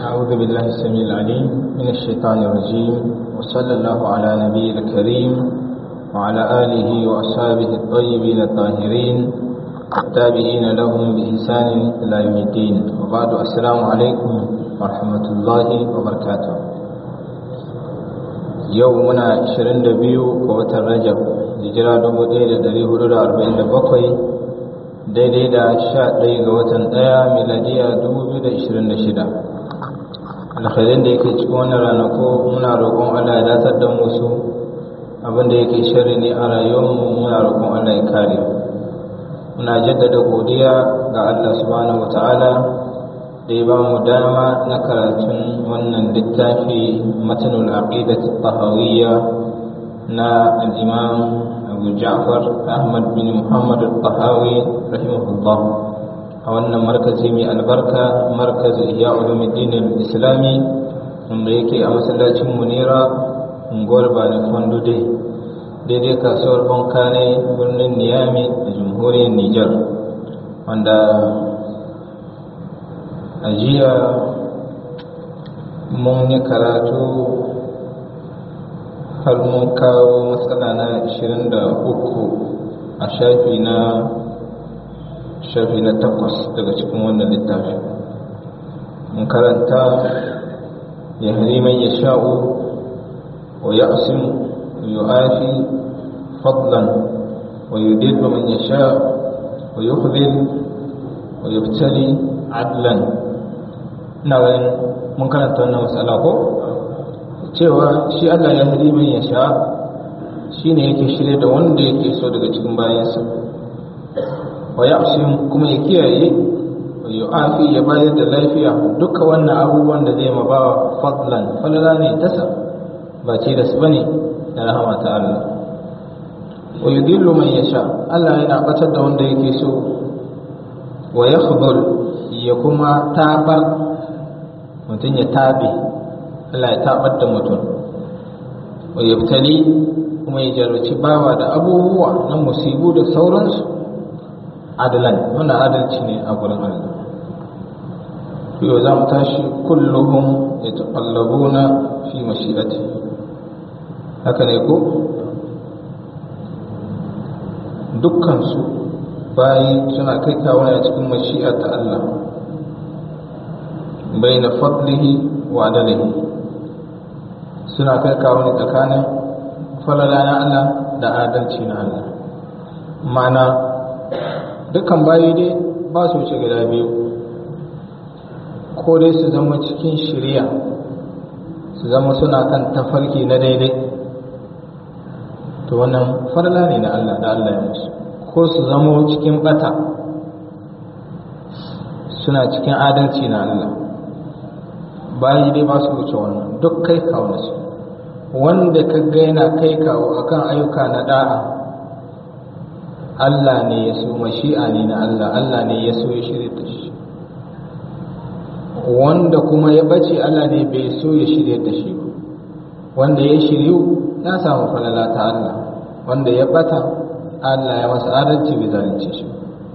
أعوذ بالله السميع العليم من الشيطان الرجيم وصلى الله على نبي الكريم وعلى آله وأصحابه الطيبين الطاهرين التابعين لهم بإحسان إلى يوم الدين وبعد السلام عليكم ورحمة الله وبركاته يومنا 22 وقت الرجب hijira 1447 daidai da 11 ga watan 1 miladiya 2026 alkhairin da yake cikin wannan ranako muna roƙon Allah ya datar da musu abinda yake shari ne a rayuwarmu muna roƙon Allah ya kare muna jaddada godiya ga Allah subhanahu wataala da ya ba mu dama na karatun wannan littafi matanul aqidati tahawiyya na al-imam Abu Ja'far Ahmad bin Muhammad al-Tahawi rahimahullah a wannan markazi mai albarka markazi iya ulumuddin al-islami wanda yake a masallacin munira unguwar bani fondude daidai kasuwar bankane birnin niyami da jamhuriyar niger wanda a jiya mun yi karatu har mun kawo matsala na 23 a shafi na shafi na takwas daga cikin wannan littafi mun karanta ya hariman ya sha'u wa ya asim wa yu'afi fadlan wa yudillu man ya sha wa yukhdhil wa yubtali adlan ina ganin mun karanta wannan matsala ko cewa shi Allah ya hariman ya sha shine yake shirye da wanda yake so daga cikin bayansa wa ya'sim kuma ya kiyaye wa yu'afi ya bayar da lafiya duka wannan abubuwan da zai mabawa fadlan falala ne tasa ba ce da su bane da rahama ta Allah wa yudillu man yasha Allah yana batar da wanda yake so wa yakhdhul ya kuma tabar mutum ya tabe Allah ya tabar da mutum wa yabtali kuma ya jarraci bawa da abubuwa na musibu da sauransu adalan wannan adalci ne a gurin Allah yau za mu tashi kulluhum ya taƙallabuna fi mashi'ati haka ne ko dukkansu bayi suna kai kawo a cikin mashi'a ta Allah bai na fadlihi wa adalihi suna kai kawo ne tsakanin falala na Allah da adalci na Allah ma'ana dukkan bayi dai ba su wuce gida biyu ko dai su zama cikin shirya su zama suna kan tafarki na daidai to wannan farla ne na Allah da Allah ya musu ko su zama cikin bata suna cikin adalci na Allah bayi dai ba su wuce wannan duk kai kawo su wanda ka ga yana kai kawo akan ayyuka na da'a Allah ne ya so mashi'a ne na Allah Allah ne ya so ya shirya da shi wanda kuma ya bace Allah ne bai so ya shirya da shi ba wanda ya shiryu ya samu falala ta Allah wanda ya bata Allah ya masa adalci bai zalunce shi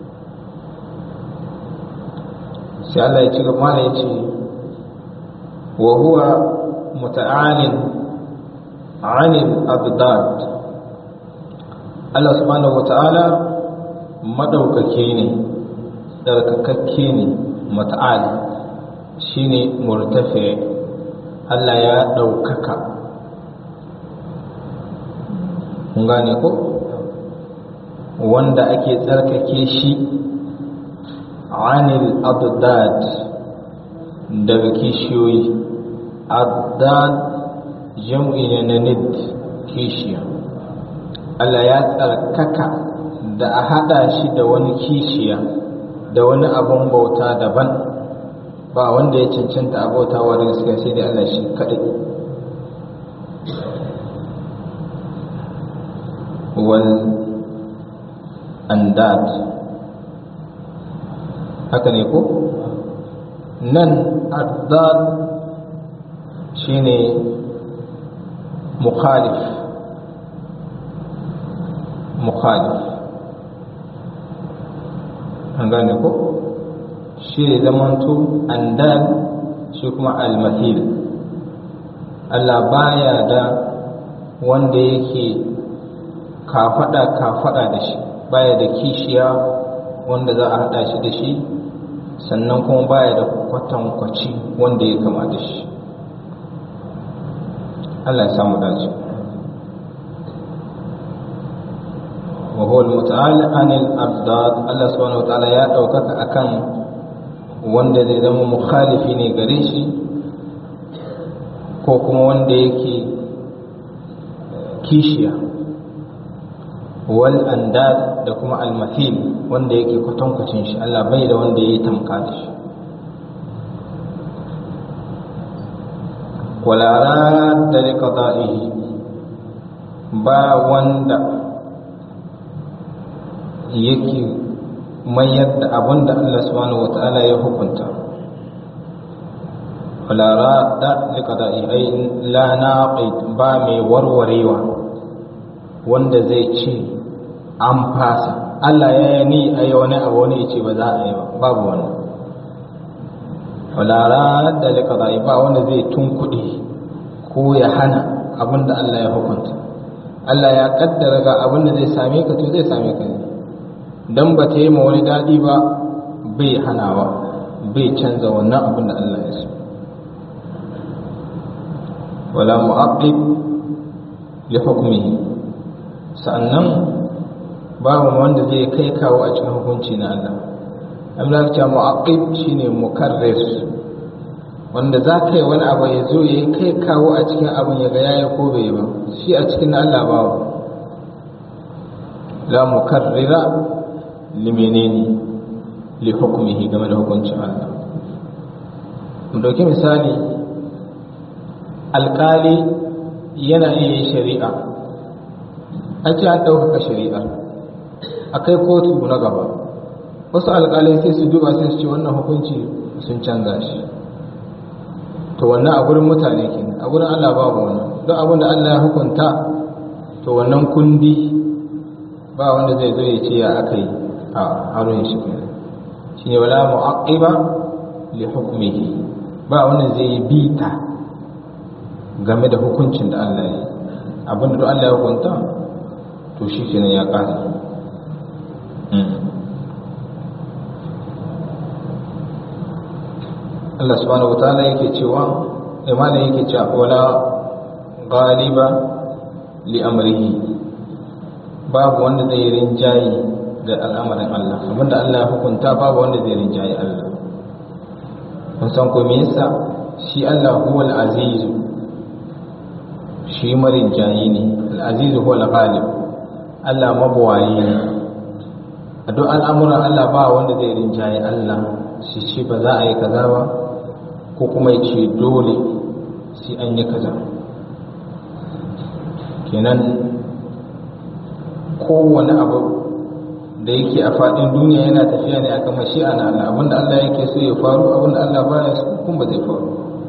sai Allah ya ci gaba ya ce wa huwa muta'alin 'anil abdad Allah subhanahu wata'ala madaukake ne tsarkakakke ne mata'ali shine murtafi Allah ya daukaka kun gane ko wanda ake tsarkake shi anil abdad daga kishiyoyi abdad jam'i ne na nid kishiya Allah ya tsarkaka da a haɗa shi da wani kishiya da wani abun bauta daban ba wanda ya cancanta a bauta wa da gaskiya sai dai Allah shi kaɗai wal andad haka ne ko nan addad shine mukhalif mukhalif an gane ko shi ne zamanto andal shi kuma almahil Allah baya da wanda yake kafada kafada da shi baya da kishiya wanda za a hada shi da shi sannan kuma baya da kwatankwaci wanda ya kama da shi Allah ya samu dace wa huwa al-muta'al anil afdad Allah subhanahu wa ta'ala ya daukaka akan wanda zai zama mukhalifi ne gare shi ko kuma wanda yake kishiya wal andad da kuma al-mathil wanda yake kwatankwacin shi Allah bai da wanda ya tamka da shi wala radda li qada'ihi ba wanda yake mayar da abin da Allah subhanahu wata'ala ya hukunta wala radda li qada'ihi ay la naqid ba mai warwarewa wanda zai ce an fasa Allah ya yi ni a yi wani abu wani ya ce ba za a yi ba babu wannan wala radda li qada'i ba wanda zai tunkuɗe ko ya hana abin da Allah ya hukunta Allah ya kaddara ga abin da zai same ka to zai same ka ne dan ba ta yi ma wani daɗi ba bai hanawa bai canza wannan abin da Allah ya so wala mu'aqqib li hukmihi sa'annan babu wanda zai kai kawo a cikin hukunci na Allah Allah ya ce mu'aqqib shine mukarrir wanda za ka yi wani abu ya zo ya yi kai kawo a cikin abin ya ga yaya ko bai ba shi a cikin Allah babu la mukarrira li menene li hukmihi game da hukuncin Allah mu dauki misali alkali yana iya yin shari'a an ce an ɗaukaka shari'ar a kai kotu na gaba wasu alkalai sai su duba sai su ce wannan hukunci sun canza shi to wannan a gurin mutane ke a gurin Allah babu wannan don abin da Allah ya hukunta to wannan kundi ba wanda zai zo ya ce ya aka yi a harin shi ke shi ne wala mu'aqiba li hukmihi ba wanda zai yi bita game da hukuncin da Allah ya yi abin da Allah ya hukunta to shi kenan ya ƙara Allah subhanahu wataala yake cewa imana yake cewa wala ghaliba li amrihi babu wanda zai rinjayi ga al'amarin Allah abinda Allah ya hukunta babu wanda zai rinjayi Allah mun san ko me yasa shi Allah huwal aziz shi marinjayi ne al-aziz huwal ghalib Allah mabuwayi ne a duk al'amuran Allah ba wanda zai rinjayi Allah shi ce ba za a yi kaza ba ko kuma ya ce dole sai an yi kaza kenan kowane abu da yake a faɗin duniya yana tafiya ne akan mashi'a na Allah abinda Allah yake so ya faru abinda Allah baya so kuma ba zai faru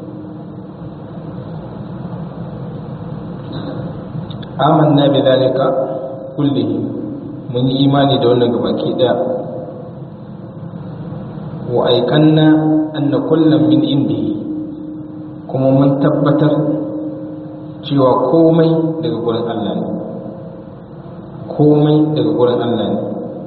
amanna bi zalika kullihi mun yi imani da wannan gabaki daya wa aikanna anna kullum min indihi kuma mun tabbatar cewa komai daga gurin Allah ne komai daga gurin Allah ne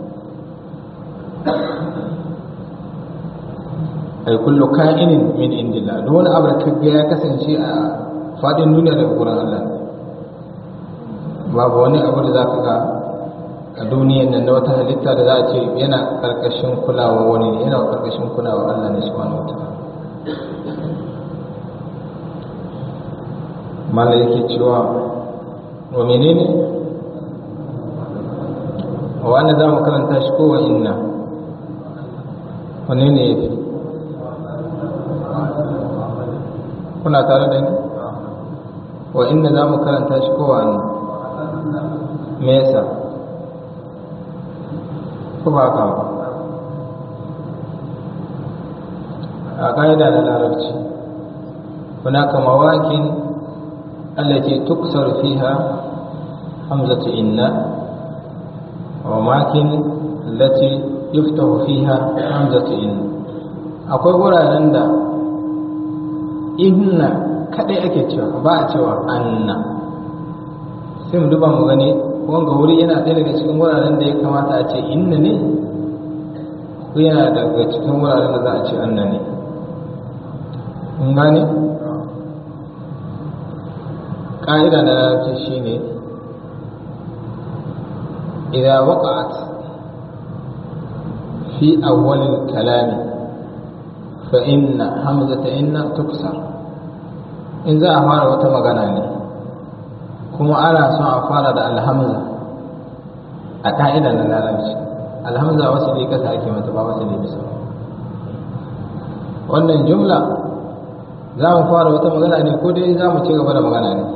ai kullu ka'inin min indillah duk wani abu da kaga ya kasance a fadin duniya daga gurin Allah ne babu wani abu da zaka ga a duniyan nan na wata halitta da za a ce yana karkashin kulawa wani ne yana karkashin kulawa Allah ne subhanahu wataala mala yake cewa wa menene wa wanda za mu karanta shi kowa inna wane ne ya fi kuna tare da ni wa inna za mu karanta shi kowa ne me yasa ko ba ka ba a ƙa'ida da larabci hunaka mawakin allati tuksar fiha hamzatu inna wa makin allati yuftahu fiha hamzatu inna akwai wuraren da inna kadai ake cewa ba a cewa anna sai mu duba mu gani wanga wuri yana ɗaya daga cikin wuraren da ya kamata a ce inna ne ko yana daga cikin wuraren da za a ce anna ne mun gane ƙa'ida na larabci shine إذا وقعت في أول الكلام فإن همزة إن تكسر إن ذا أفعل وتمغناني كما أنا سوى أفعل دا الهمزة أقائد أن لا نمشي الهمزة وصلي كسا كما تبا وصلي بسا wannan jumla za mu fara wata magana ne ko dai za mu ci gaba da magana ne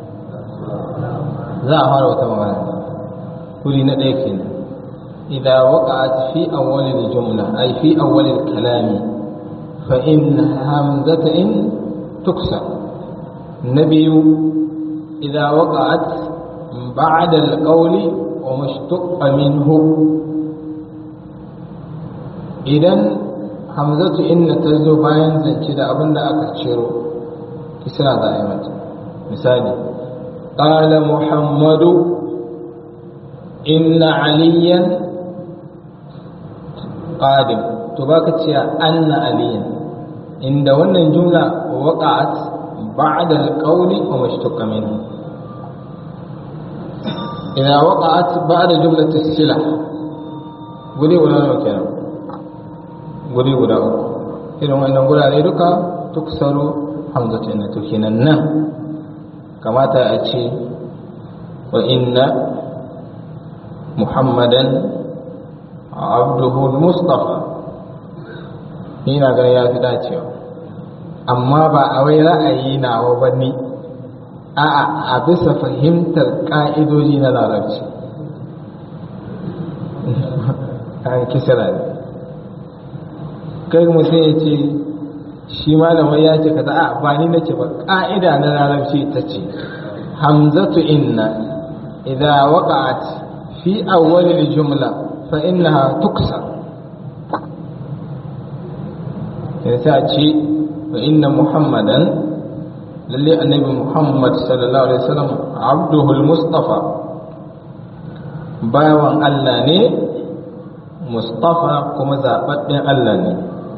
za a fara wata magana ne kuri na ɗaya kenan idza waqa'at fi awwal al-jumla ay fi awwal al-kalam fa in hamzata in tuksa nabiyu idza waqa'at ba'da al-qawli wa mushtaqqa minhu idan hamzatu inna ta zo bayan zance da abin da aka ciro kisra za a yi mata misali qala muhammadu inna aliyan qadim to baka cewa anna aliyan inda wannan jumla waqa'at ba'da al-qawli wa mashtaqqa minhu idza waqa'at ba'da jumlati as-sila guri guda nawa kenan guri guda uku irin wannan gurare duka tuksaru hamzatu inna to kenan nan kamata a ce wa inna محمدا عبده المصطفى ni na ganin ya fi dacewa amma ba a wai ra'ayi nawa ba ni a'a a bisa fahimtar ka'idoji na larabci an kisira ne kai mutum ya ce shi malamai ya ce kaza a ba ni nace ba ka'ida na larabci ta ce hamzatu inna idza waqa'at في أول الجملة فإنها تكسر يتأتي فإن محمدا للي النبي محمد صلى الله عليه وسلم عبده المصطفى bawan Allah ne Mustafa kuma zaɓaɓɓen Allah ne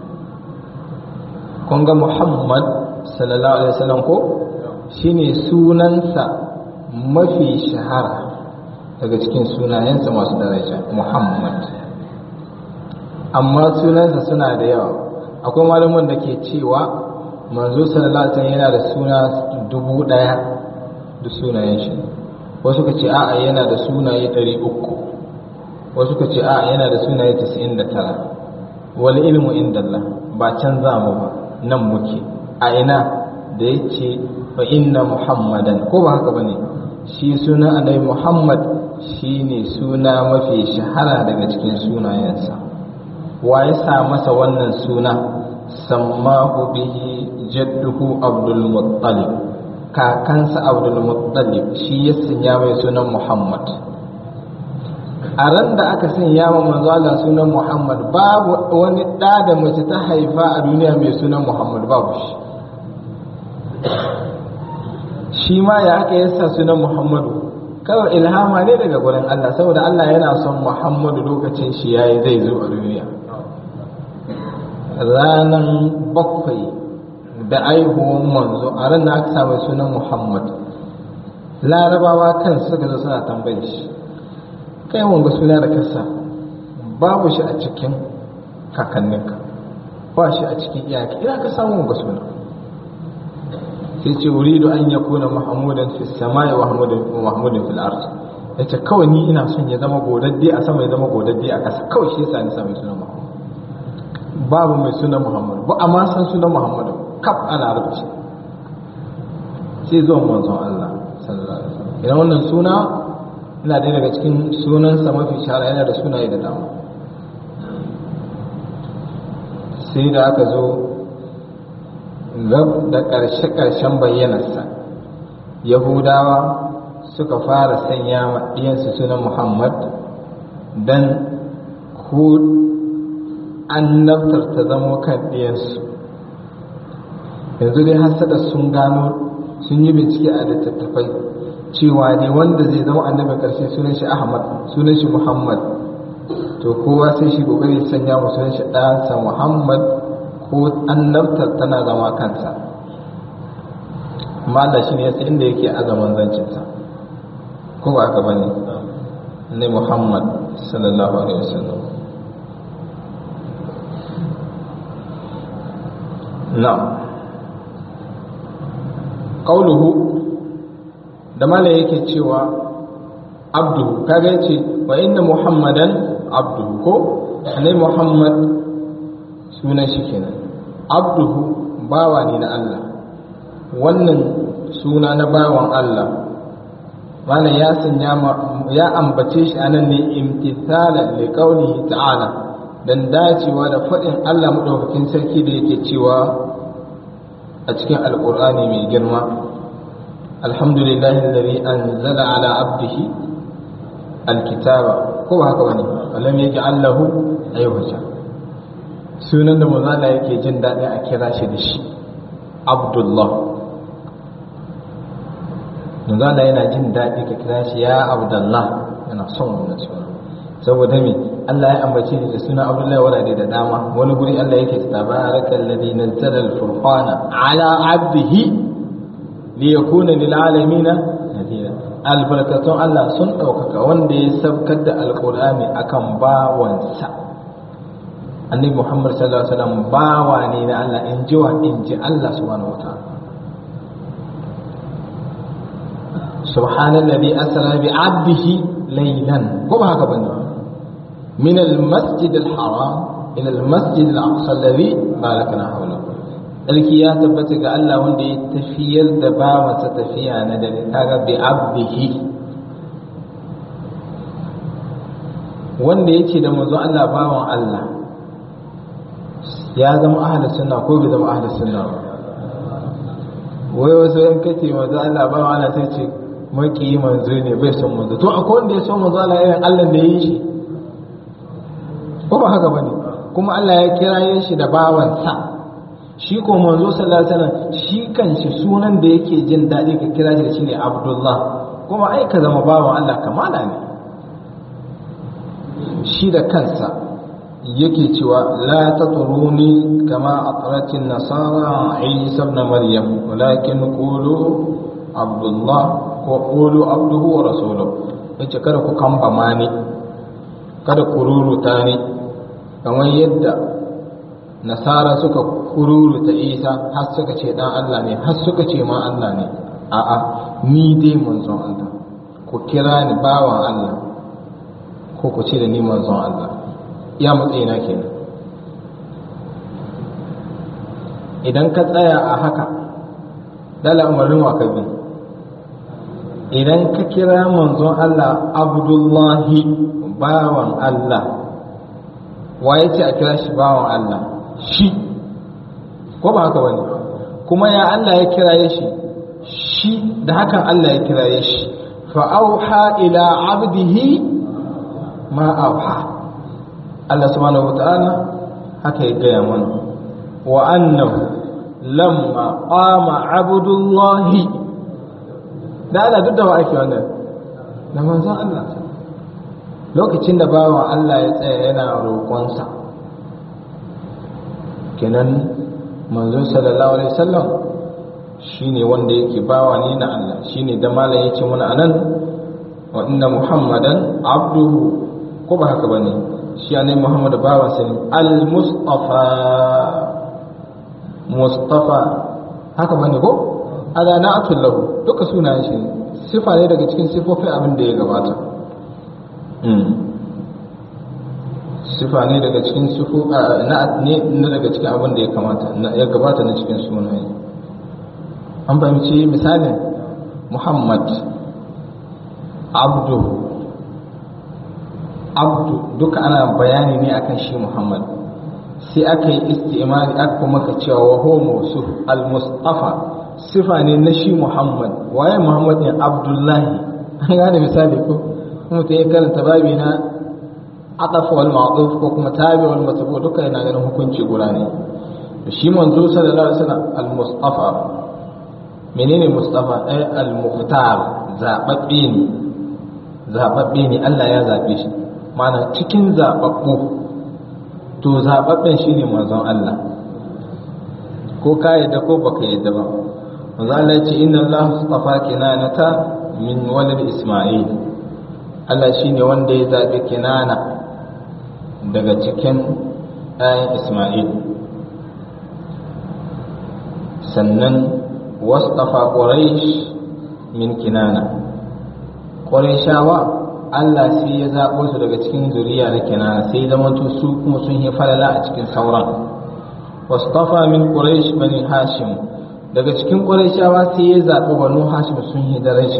kun ga Muhammad sallallahu alaihi wasallam ko shine sunansa mafi shahara daga cikin sunayensa masu daraja Muhammad amma sunansa suna da yawa akwai malaman da ke cewa manzo sallallahu alaihi wasallam yana da suna dubu daya da sunayen shi wasu ka ce a'a yana da sunaye ɗari uku wasu ka ce a'a yana da sunaye tasa'in da tara wal ilmu indallah ba can za mu ba nan muke a ina da ya ce fa inna muhammadan ko ba haka ba ne shi sunan annabi muhammad shi ne suna mafi shahara daga cikin sunayensa wa ya sa masa wannan suna sammahu bihi jadduhu abdul muttalib kakansa abdul muttalib shi ya sanya mai sunan muhammad a ran da aka sanya wa manzo Allah sunan muhammad babu wani ɗa da mace ta haifa a duniya mai sunan muhammad babu shi shi ma ya aka yasa sunan muhammadu kawai ilhama ne daga gurin Allah saboda Allah yana son muhammadu lokacin shi yayi zai zo a duniya ranan bakwai da aihuwan manzo a ran da aka samu sunan muhammad larabawa kan suka zo suna tambayin shi kai wanga suna da kasa babu shi a cikin kakanninka ba shi a cikin iyaki ina ka samu wanga suna sai ce uridu an yakuna mahmudan fi samai wa mahmudan fil ard yace kawai ni ina son ya zama godadde a sama ya zama godadde a ƙasa kawai shi yasa ni sami sunan muhammad babu mai sunan muhammad ba amma san sunan muhammad kaf a larabci sai zuwan manzon Allah sallallahu alaihi wasallam idan wannan suna ina ɗaya daga cikin sunansa mafi shahara yana da sunaye da dama sai da aka zo gab da ƙarshe-ƙarshen bayyanarsa yahudawa suka fara sanya ma ɗiyansu sunan muhammad don ku annabtar ta zamo kan ɗiyansu yanzu dai hasada sun gano sun yi bincike a littattafai cewa ne wanda zai zama annabi karshe sunan shi ahmad sunan shi muhammad to kowa sai shi kokari sanya mu sunan shi ɗansa muhammad ko annabtar tana zama kansa amma Allah shi ne yasa inda yake azaman zancinsa ko ba haka bane ne muhammad sallallahu alaihi wasallam na'am qauluhu da mala yake cewa abduhu kaga yace wa inna muhammadan abduhu ko ne muhammad sunan shi kenan abduhu bawa ne na Allah wannan suna na bawan Allah mana ya sanya ya ambace shi anan ne imtithala li qawlihi ta'ala dan dacewa da fadin Allah madaukakin sarki da yake cewa a cikin alqur'ani mai girma alhamdulillahi alladhi anzala ala abdihi alkitaba ko ba haka bane alam yaj'al lahu ayyuha sunan da manzo yake jin daɗi a kira shi da shi abdullah manzo yana jin daɗi ka kira shi ya abdullah yana son wannan suna saboda me Allah ya ambace shi da suna abdullahi wala da dama wani guri Allah yake tabarakal ladhi nazzala al-furqana ala abdihi liyakuna lil alamin nadira albarakatun Allah sun ɗaukaka wanda ya sabkar da alƙur'ani akan bawansa annabi Muhammad sallallahu alaihi wasallam bawa ne na Allah in ji wa in ji Allah subhanahu wataala subhanallazi asra bi 'abdihi laylan ko ba haka bane min al-masjid al-haram ila al-masjid al-aqsa alladhi barakna hawlahu alki ya tabbata ga Allah wanda ya tafiyar da bawansa tafiya na dare kaga bi abdihi wanda yake da manzo Allah bawan Allah ya zama ahlus sunna ko bai zama ahlus sunna ba wai wasu yan kace manzo Allah bawan Allah sai ce maki manzo ne bai son manzo to akwai wanda ya son manzo Allah irin Allah da yi shi ko ba haka bane kuma Allah ya kiraye shi da bawansa shi ko manzo sallallahu alaihi wasallam shi kanshi sunan da yake jin daɗi ka kira shi da shi ne Abdullah kuma ai ka zama bawan Allah kamala ne shi da kansa yake cewa la tatruni kama atratin nasara Isa ibn Maryam walakin qulu Abdullah ko qulu abduhu wa rasuluhu yace kada ku kamba mani kada ku ruruta ni kamar yadda nasara suka kururuta isa har suka ce dan Allah ne har suka ce ma Allah ne a'a ni dai manzon Allah ku kira ni bawan Allah ko ku ce da ni manzon Allah ya matsayina kenan idan ka tsaya a haka dala umarnin wa ka bi idan ka kira manzon Allah abdullahi bawan Allah waye ce a kira shi bawan Allah shi ko ba haka bane kuma ya Allah ya kiraye shi shi da hakan Allah ya kiraye shi fa auha ila abdihi ma auha Allah subhanahu wataala haka ya gaya mana wa annahu lamma qama abdullahi da Allah duk da wa ake wannan da manzon Allah lokacin da bawan Allah ya tsaya yana roƙonsa kenan manzo sallallahu alaihi wasallam shine wanda yake bawa ne na Allah shine da malam yake muna anan wa inna muhammadan abduhu ko ba haka bane shi ne muhammad bawan sa ne al mustafa mustafa haka bane ko ala na'atul lahu duka sunayen shi sifa ne daga cikin sifofin abin da ya gabata sifa ne daga cikin sifu na ne daga cikin abin da ya kamata ya gabata na cikin sunaye an fahimci misalin muhammad abdu abdu duka ana bayani ne akan shi muhammad sai aka yi istimali aka kuma ka cewa wa homo su al-mustafa sifa ne na shi muhammad waye muhammad ne abdullahi an gane misali ko mutum ya karanta babi na atafa wal ma'tuf ko kuma tabi wal matbu duka yana ganin hukunci guda ne shi manzo sallallahu alaihi wasallam al-mustafa menene mustafa ay al-mukhtar zababbe ne zababbe ne Allah ya zabe shi mana cikin zababbu to zababben shine manzon Allah ko ka yadda ko baka yadda ba manzo Allah ya ce inna Allah astafa kinanata min walad Isma'il Allah shine wanda ya zabi kinana daga cikin ɗayan Isma'il sannan wastafa Quraysh min kinana Qurayshawa Allah sai ya zaɓo su daga cikin zuriya na kinana sai zama su kuma sun yi falala a cikin sauran wastafa min Quraysh bani Hashim daga cikin Qurayshawa sai ya zaɓi banu Hashim sun yi daraja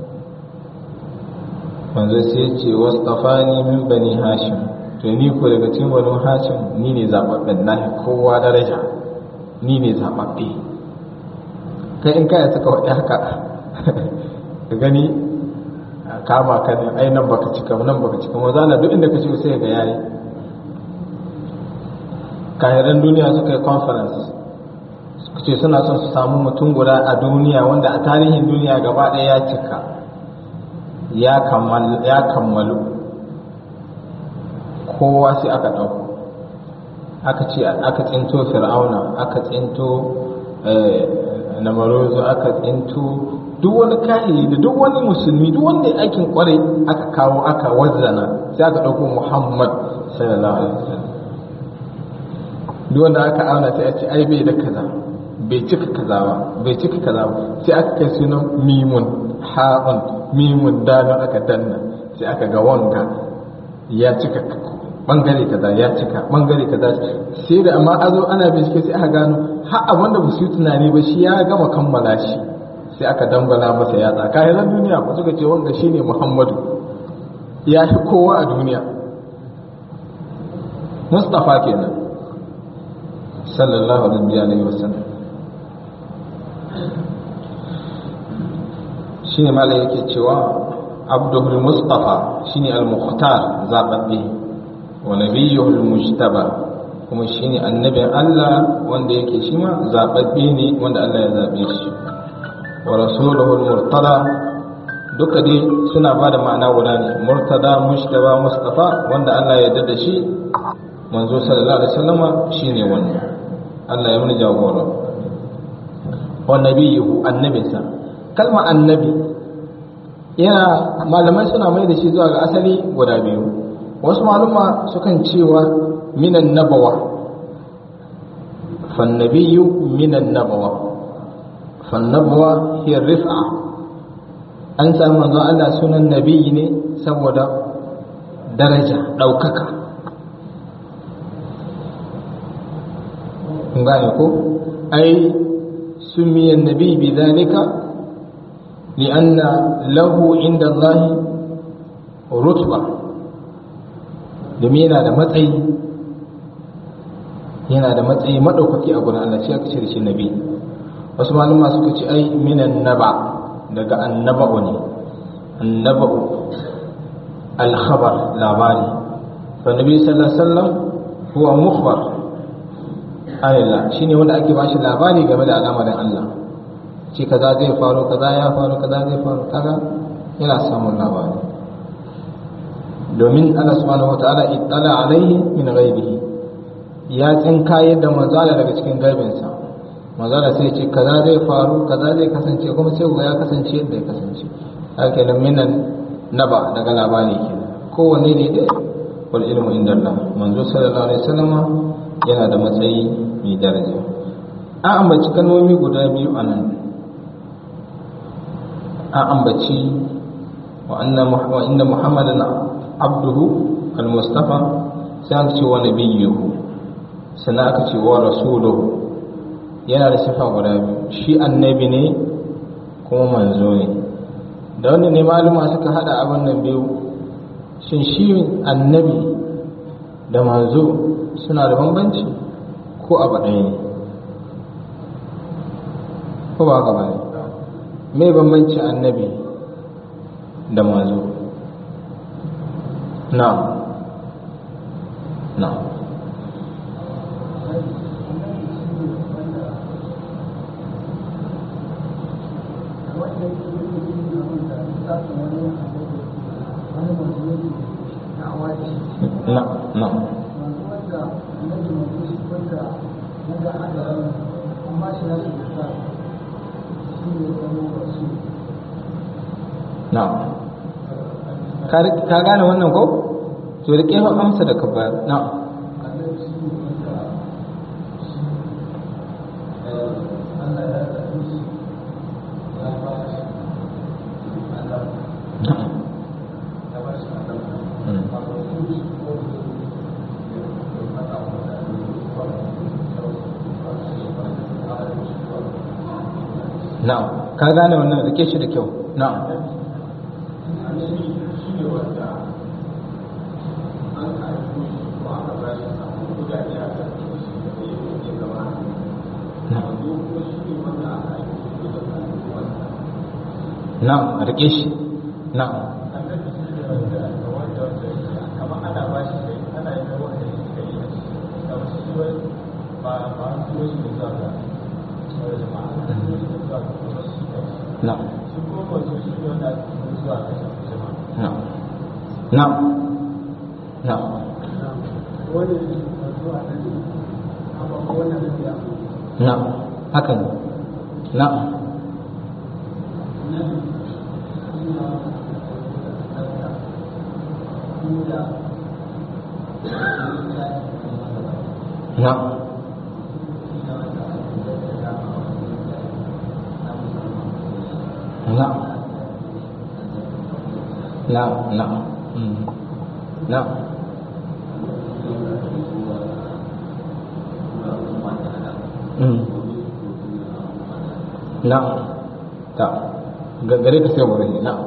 manzo sai ya ce wastafani min bani Hashim to ni ko daga cikin banu Hashim ni ne zaɓaɓɓen nahi kowa daraja ni ne zaɓaɓɓe kai in kaya suka waɗi haka ka gani kama ka ne ai nan baka cika nan baka cika maza na duk inda ka ce sai ga yayi kahiran duniya suka yi conference suka ce suna son su samu mutum guda a duniya wanda a tarihin duniya gaba ɗaya ya cika ya kammalu kowa sai aka ɗauko aka ce aka tsinto fir'auna aka tsinto namarozo aka tsinto duk wani kahiri da duk wani musulmi duk wanda aikin kwarai aka kawo aka wazzana sai aka ɗauko muhammad sallallahu alaihi wasallam duk wanda aka auna sai a ce ai bai da kaza bai cika kaza ba bai cika kaza ba sai aka kai sunan mimun ha'un mimun dalon aka danna sai aka ga wanga ya cika bangare kaza ya cika bangare kaza sai da amma azo ana bincike sai aka gano har abin da su tunani ba shi ya gama kammala shi sai aka dambala masa yatsa kayan duniya ba suka ce wanga shine muhammadu ya fi kowa a duniya mustafa kenan sallallahu alaihi wasallam shine malai yake cewa abdul mustafa shine al-mukhtar zababbe wa nabiyuhul mujtaba kuma shine annabin Allah wanda yake shi ma zababbe ne wanda Allah ya zabe shi wa rasuluhul murtada duka dai suna ba da ma'ana guda ne murtada mujtaba mustafa wanda Allah ya yarda da shi manzo sallallahu alaihi wasallama shine wannan Allah ya muni jagora wa nabiyuhu annabinsa kalma annabi yana malamai suna mai da shi zuwa ga asali guda biyu wasu maluma sukan cewa minan nabawa fannabiyu minan nabawa fannabawa hiya rif'a an samu manzon Allah sunan nabiyi ne saboda daraja ɗaukaka kun gane ko ai sumiyan nabi bi zalika لأن له عند الله رتبة domin yana da matsayi yana da matsayi maɗaukaki a gurin Allah shi aka ce da shi nabi wasu malama suka ce ai minan naba daga annaba'u ne annaba'u alkhabar labari fa nabi sallallahu alaihi wasallam huwa mukhbar ayla shine wanda ake bashi labari game da al'amarin Allah ce kaza zai faru kaza ya faru kaza zai faru kaga yana samun labari domin Allah subhanahu wataala ittala alaihi min ghaibihi ya tsinka yadda manzala daga cikin gaibinsa manzala sai ce kaza zai faru kaza zai kasance kuma sai ya kasance yadda ya kasance haka nan minan naba daga labari kenan kowanne ne dai wal ilmu inda Allah manzo sallallahu alaihi wasallam yana da matsayi mai daraja an ambaci kalmomi guda biyu a nan an ambaci wa inna muhammadan abduhu al-mustafa sai aka ce wa nabiyyuhu sannan aka ce wa rasuluhu yana da sifa guda biyu shi annabi ne kuma manzo ne da wanda ne maluma suka hada abin nan biyu shin shi annabi da manzo suna da bambanci ko abu ɗaya ne ko ba haka ba ne mai bambanci annabi da manzo na na na na na ka gane wannan ko to da kefa amsa da ka bayar na na'am ka gane wannan rike shi da kyau na'am na'am rike shi na'am na'am na'am na'am na'am na'am haka ne na'am na'am na'am na'am na'am mm. na'am mm. na'am ta gare ka sai wurin na'am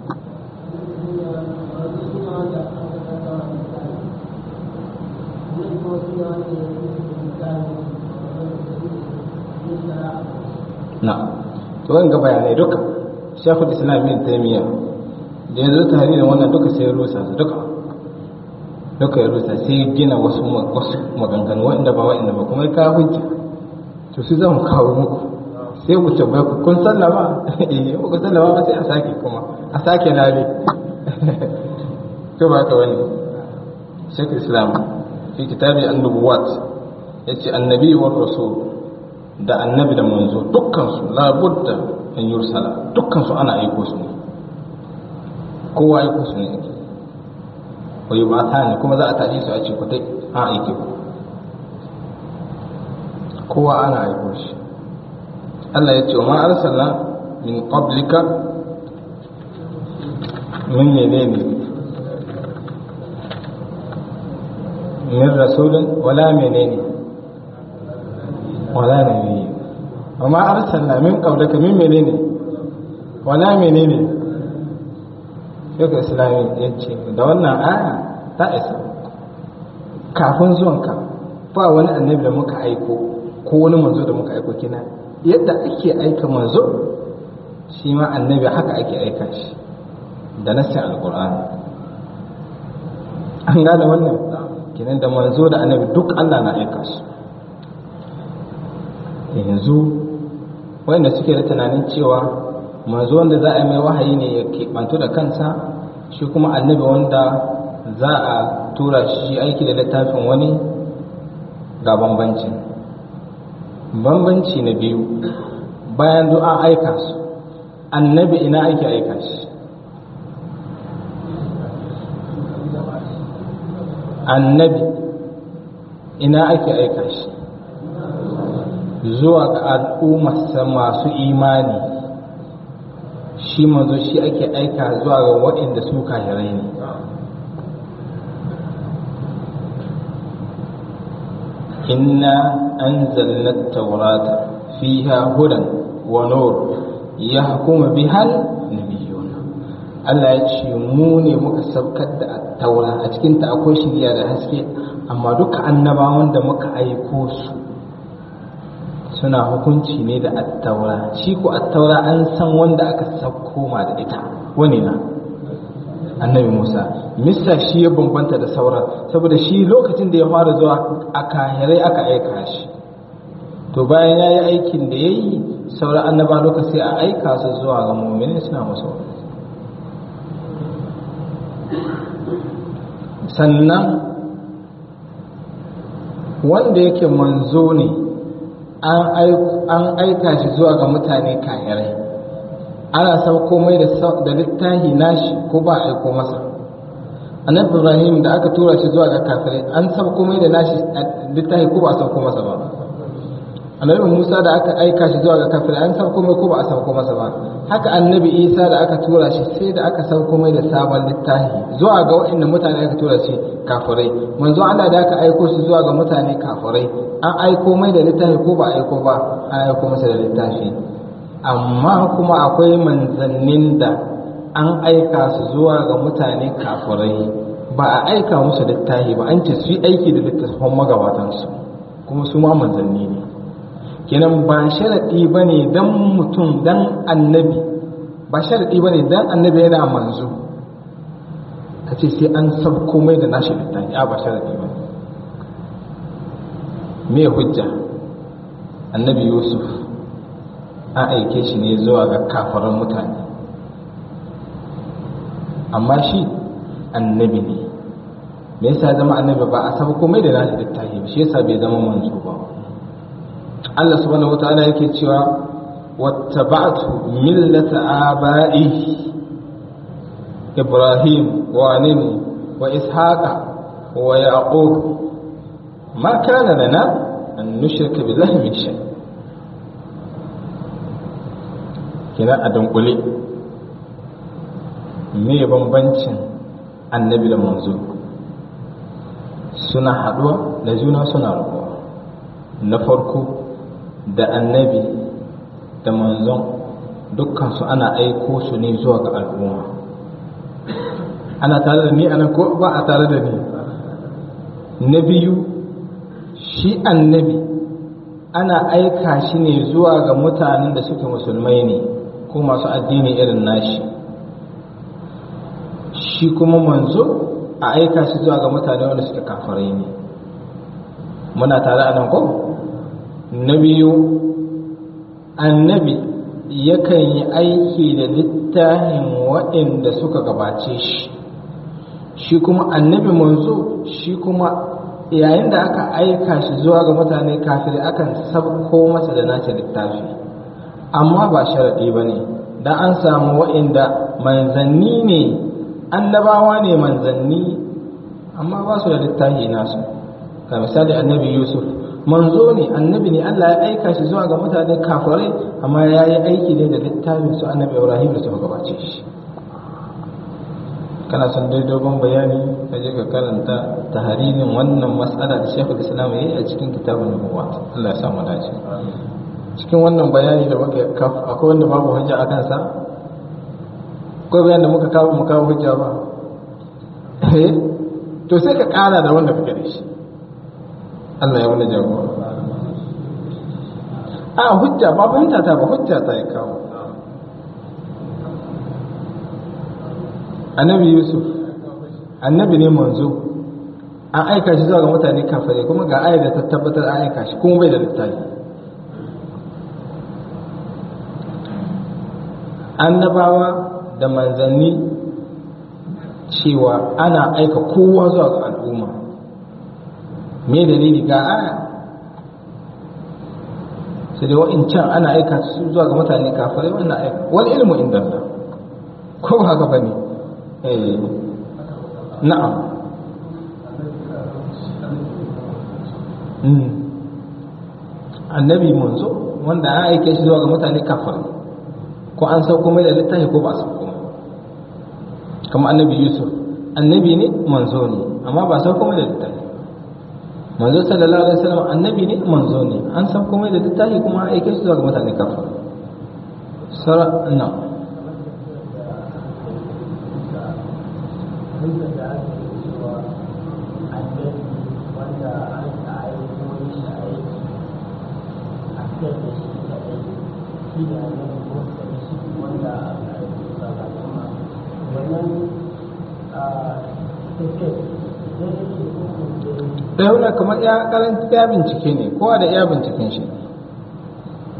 na'am to wanga bayanai duka shekul islam bin taimiyya da ya zo tare da wannan duka sai ya rusa su duka duka ya rusa sai ya gina wasu wasu maganganu wanda ba wa'anda ba kuma ka hujja to su zan kawo muku sai ku tabbai ku kun sallama eh ku sallama ba sai a sake kuma a sake lale to ba ka wani shekul islam fi kitabi an-nubuwat yace annabi wa rasul da annabi da manzo dukkan su labudda an yursala dukkan su ana aiko su ne kowa aiko su ne ake wai ba ta ne kuma za a tashi su a ce kutai an aike ku kowa ana aiko shi Allah ya ce wa ma arsalna min qablika min menene min rasulun wala menene wala nabiyyi wa ma arsalna min qablika min menene wala menene Sheikh Islami ya ce da wannan aya ta isa kafin zuwanka ba wani annabi da muka aiko ko wani manzo da muka aiko kina yadda ake aika manzo shi ma annabi haka ake aika shi da nassin alqur'ani an gane wannan kinan da manzo da annabi duk Allah na aika su yanzu wanda suke da tunanin cewa manzo wanda za a yi mai wahayi ne ya keɓantu da kansa shi kuma annabi wanda za a tura shi aiki da littafin wani ga bambancin bambanci na biyu bayan duk an aika su annabi ina ake aika shi annabi ina ake aika shi zuwa ga al'ummarsa masu imani shi manzo shi ake aika zuwa ga waɗanda su kahirai ne inna anzalna at-taurata fiha hudan wa nur yahkumu bihal nabiyyun Allah ya ce mu ne muka saukar da at-taura a cikin ta akwai shiriya da haske amma duka annabawan da muka aiko su suna hukunci ne da attaura shi ko attaura an san wanda aka sauko ma da ita wani na annabi musa mista shi ya bambanta da sauran saboda shi lokacin da ya fara zuwa a kahirai aka aika shi to bayan ya yi aikin da ya yi sauran annaba duka sai a aika su zuwa ga mummini suna masu sannan wanda yake manzo ne an aika shi zuwa ga mutane kayarai ana sauko mai da littahi nashi ko ba aiko masa annabi ibrahim da aka tura shi zuwa ga kafirai an sauko mai da nashi littahi ko ba a sauko masa ba annabi musa da aka aika shi zuwa ga kafirai an sauko mai ko ba a sauko masa ba haka annabi isa da aka tura shi sai da aka sauko mai da sabon littafi zuwa ga waɗanda mutane aka tura shi kafirai manzo Allah da aka aiko shi zuwa ga mutane kafirai an aiko mai da littafi ko ba aiko ba an aiko masa da littafi amma kuma akwai manzannin da an aika su zuwa ga mutane kafirai ba a aika musu littafi ba an ce su yi aiki da littafin magabatansu kuma su ma manzanni ne kenan ba sharaɗi ba ne don mutum don annabi ba sharaɗi ba ne don annabi yana manzo ka ce sai an sab komai da nashi littafi a ba sharaɗi ba me hujja annabi yusuf an aike shi ne zuwa ga kafaran mutane amma shi annabi ne me yasa zama annabi ba a sab komai da nashi littafi shi yasa bai zama manzo ba Allah subhanahu wataala yake cewa wattaba'tu millata aba'i Ibrahim wa nini wa Ishaqa wa Yaqub ma kana lana an nushrika billahi min shay kina a dunkule me bambancin annabi da manzo suna haduwa da juna suna rabuwa na farko da annabi da manzon dukkansu ana aiko su ne zuwa ga al'umma ana tare da ni ana ko ba a tare da ni na biyu shi annabi ana aika shi ne zuwa ga mutanen da suke musulmai ne ko masu addini irin nashi shi kuma manzo a aika shi zuwa ga mutane wanda suke kafarai ne muna tare a nan ko na biyu annabi yakan yi aiki da littafin waɗanda suka gabace shi shi kuma annabi manzo shi kuma yayin da aka aika shi zuwa ga mutane kafin akan sabko masa da nace littafi amma ba sharaɗi ba ne da an samu waɗanda manzanni ne annabawa ne manzanni amma ba su da littafi nasu ga misali annabi yusuf manzo ne annabi ne Allah ya aika shi zuwa ga mutane kafirai amma ya yi aiki ne da littafin su annabi Ibrahim da suka gabace shi kana son dai dogon bayani ka je ka karanta tahririn wannan matsala da Sheikhul Islam yayi a cikin kitabun Nubuwat Allah ya sa mu dace cikin wannan bayani da muka akwai wanda babu hujja a kansa akwai bayan da muka kawo mu kawo hujja ba eh to sai ka kara da wanda kake da shi Allah ya wani jagora a hujja ba fahimta ta ba hujja ta ya kawo annabi yusuf annabi ne manzo an aika shi zuwa ga mutane kafare kuma ga ayar da ta tabbatar an aika shi kuma bai da littafi annabawa da manzanni cewa ana aika kowa zuwa ga al'umma me dalili ga aya sai dai wa'incan ana aika su zuwa ga mutane kafirai wannan aika wani ilmu inda Allah ko haka ba ne eh na'am annabi manzo wanda an aike shi zuwa ga mutane kafirai ko an sauko mai da littafi ko ba sauko mai kamar annabi yusuf annabi ne manzo ne amma ba sauko mai da littafi manzo sallallahu alaihi wasallam annabi ne manzo ne an san komai da littafi kuma aike su zuwa ga mutane kafa sara na ɗaya kamar ya karanta ya bincike ne kowa da iya binciken shi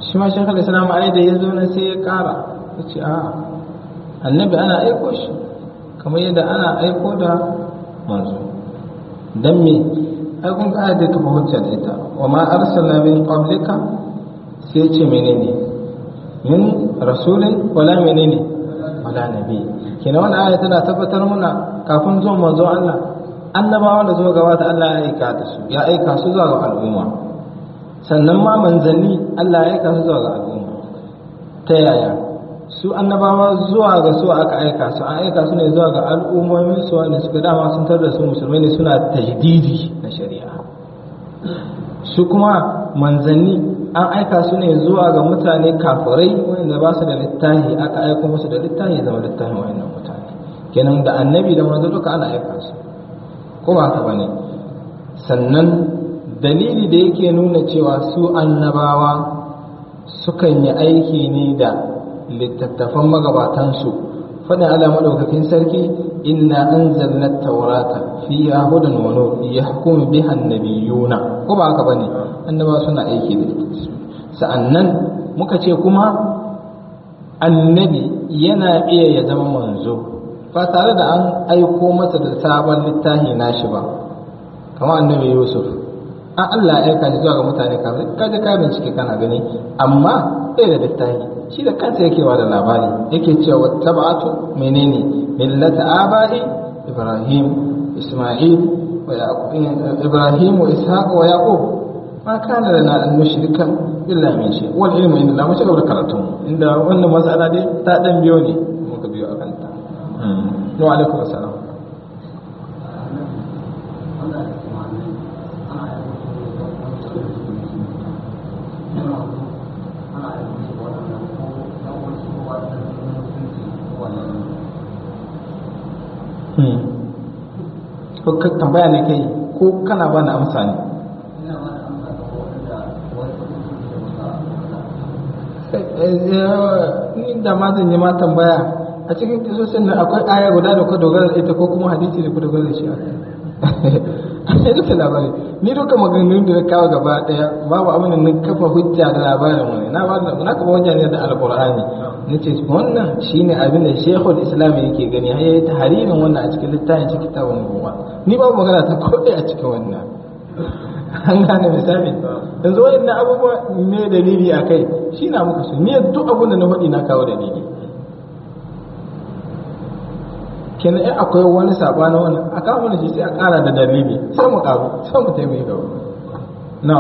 shi ma shekar islam ai da ya zo na sai ya kara ya ce a annabi ana aiko shi kamar yadda ana aiko da manzo don me ai kun ga da kafa hujja da ita wa ma arsalna min qablika sai ce menene min rasulin wala menene wala nabi kina wannan aya tana tabbatar muna kafin zuwan manzo Allah annabawan da zuwa gabata Allah ya aika da su ya aika su zuwa ga al'umma sannan ma manzanni Allah ya aika su zuwa ga al'umma ta yaya su annabawa zuwa ga su aka aika su an aika su ne zuwa ga al'ummomin su wanda suka dama sun tar da su musulmai ne suna tajdidi na shari'a su kuma manzanni an aika su ne zuwa ga mutane kafirai wanda ba su da littafi aka aiko musu da littafi zama littafin wayannan mutane kenan da annabi da manzo duka ana aika su ko ba haka bane sannan dalili da yake nuna cewa su annabawa sukan yi aiki ne da littattafan magabatansu faɗin ala madaukakin sarki inna anzalna taurata fiha hudan wa nur yahkumu biha an-nabiyuna ko ba haka bane annabawa suna aiki da ita sa'annan muka ce kuma annabi yana iya ya zama manzo ba tare da an aiko masa da sabon littafi nashi ba kamar annabi yusuf an Allah ya aika shi zuwa ga mutane kafin kaje ka bincike kana gani amma ɗaya da littafi shi da kansa yake wa da labari yake cewa tabatu menene millata abai ibrahim isma'il wa yaqub ibrahim wa ishaq wa yaqub ma kana lana an nushrika illa min shay wal ilmu inda la mace gaba karatun inda wannan mas'ala dai ta dan biyo ne muka biyo akan ta wa alaikum assalam ko ka tambaya ne kai ko kana ba na amsa ne ni da ma zan yi ma tambaya a cikin kisosin nan akwai aya guda da ku dogara da ita ko kuma hadisi da ku dogara da shi a sai duka labari ni duka maganganun da na kawo gaba daya babu abin da na kafa hujja da labarin wani na ba da na kafa hujja ne da alqur'ani nace wannan shine abin da Sheikhul Islam yake gani har yayi tahririn wannan a cikin littafin cikin kitabun ruwa ni babu magana ta kodai a cikin wannan an gane misali yanzu wayannan abubuwa ne dalili akai shi na muka su ni duk abin da na faɗi na kawo dalili kenan in akwai wani saba na wannan a kawo mana shi sai a ƙara da dalili sai mu ƙaru sai mu taimaki gaba na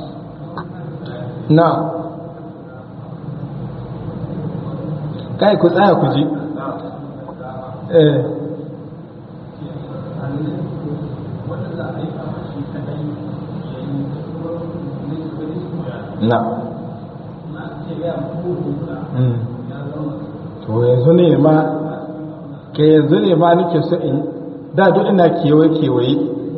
na kai ku tsaya ku ji eh na to yanzu ne ma ke yanzu ne ma nake so in da duk ina kewaye kewaye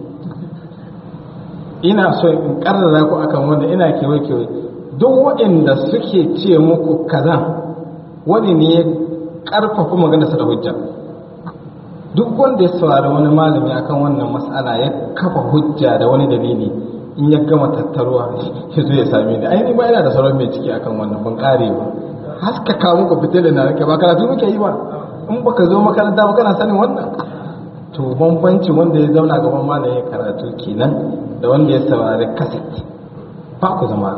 ina so in karrara ku akan wanda ina kewaye kewaye duk waɗanda suke ce muku kaza wani ne ya karfafa maganarsa da hujja duk wanda ya saurari wani malami akan wannan mas'ala ya kafa hujja da wani dalili in ya gama tattaruwa ya zo ya same ni ainihin ba ina da sauran mai ciki akan wannan ban kare ba haskaka muku fitila na rake ba karatu muke yi ba in baka zo makaranta ba kana sanin wannan to bambancin wanda ya zauna gaban malami ya karatu kenan da wanda ya saurari kaset ba ku zama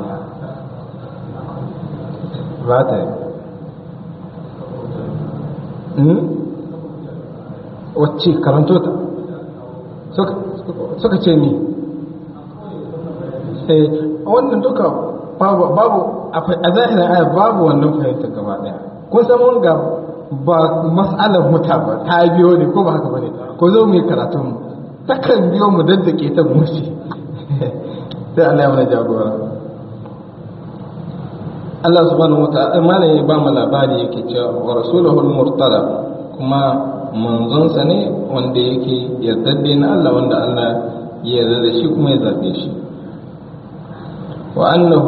ba ta yi wacce karanto ta suka ce ni eh wannan duka babu babu a zahirin ayat babu wannan fahimtar gaba daya kun san mun ga ba mas'alar muta ba ta biyo ne ko ba haka bane ko zo mu yi karatu mu takan biyo mu daddake ta mushi sai Allah ya mana jagora Allah subhanahu wa ta'ala malai ba mu labari yake cewa wa rasuluhu al-murtala kuma manzonsa ne wanda yake yardadde na Allah wanda Allah ya yarda da shi kuma ya zabe shi wa annahu